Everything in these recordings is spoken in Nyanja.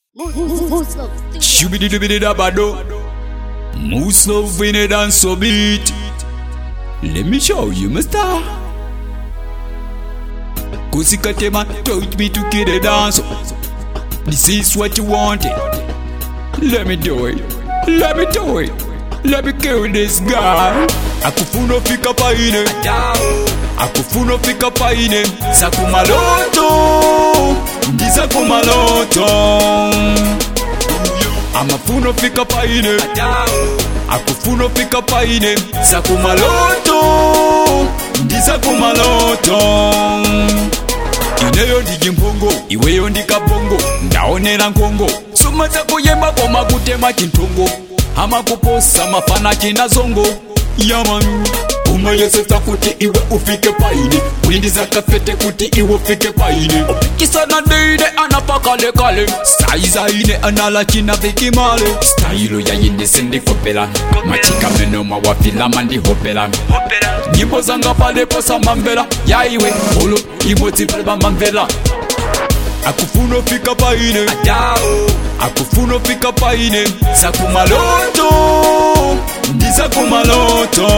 Shubidi dubidi da bado. Muso vine dance so beat. Let me show you my star. Kusikatema touch me to get a dance. This is what you wanted. Let me do it. Let me do it. Let me kill this guy. Akufuna fika paine. Akufuna fika paine. Sakumaloto. Ndisakumaloto. Amafuna fika paine. Akufuna fika paine. Sakumaloto. Ndisakumaloto. ineyo ndiji mpongo iweyo ndikabongo ndaonera nkongo suma dzakuyemba koma kutema chintongo amakuposa mafana china zongo yaman umayesesa kuti iwe ufike paine windizakafete kuti iwe ufike paine opikisana deide anapakalekale saizaine anala china vikimale stailo yayindise ndikopela machikameno mawafilama ndihopela nyimbo zanga palepo samamvela yaiwe olo imodzi pale pamamvela akufuna fika paine akufuna fika paine sakumaloto ndisakumaloto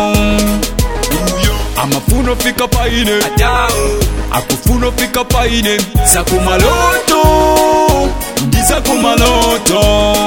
amafuna fika paine akufuna fika paine sakumaloto ndisakumaloto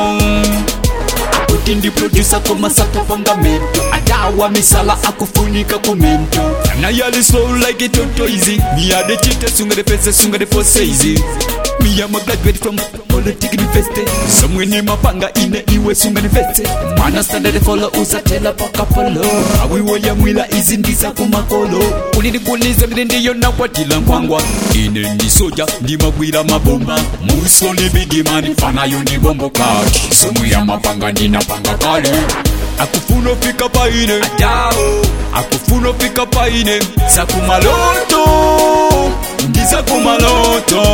kuti ndiprodusa komasata fangamento adawa misala akufunika kumento ana yali slow like it toto easy me ade chite sunga de pese sunga de pose easy me am a graduate from politics university somewhere ni mapanga ine iwe sunga ni vete mana standard follow usatela paka polo awiwo ya mwila izi ndisa kumakolo unindikulize mine ndiyo nakwatila nkwangwa ine ndi soja ndimagwira mabomba muso libidimani fanayo ndi bombo kati somu ya mapanga ndinapanga kale akufuna fika paine akufuna fika paine sakumaloto ndisakumaloto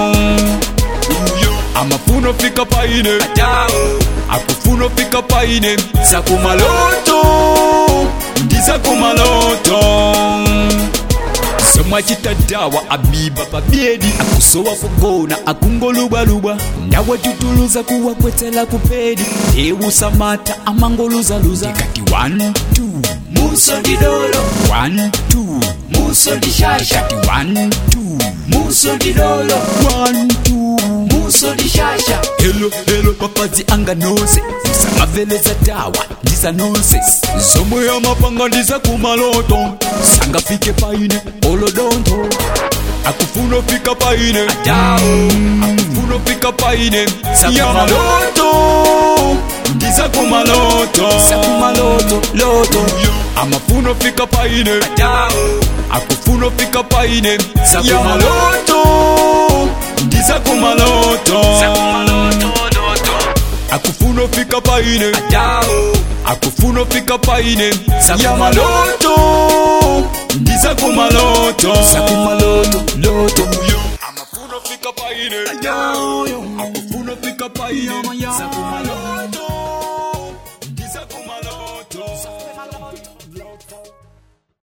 amafuna fika paine akufuna fika paine sakumaloto ndisakumaloto somwachita dawa abiba pabyedi akusowa kugona akungolubalubwa ndawatutuluza kuwakwetela kupedi ewusamata amangoluzaluza kati 1 2 muso didolo 1 2 muso dishasha kati 1 2 muso didolo 1 2 muso dishasha helo helo papazi anga nose samaveleza dawa ndisa nonses zomwe amapanga ndisa kumaloto sangafike paine olodonto akufuna fika paine akufuna fika paine sakumaloto ndisa kumaloto sakumaloto loto amafuna fika paine akufuna fika paine sakumaloto ndisa kumaloto akufuna fika paine akufuna fika paine sakumaloto ndisa kumaloto sakumaloto loto amafuna fika paine akufuna fika paine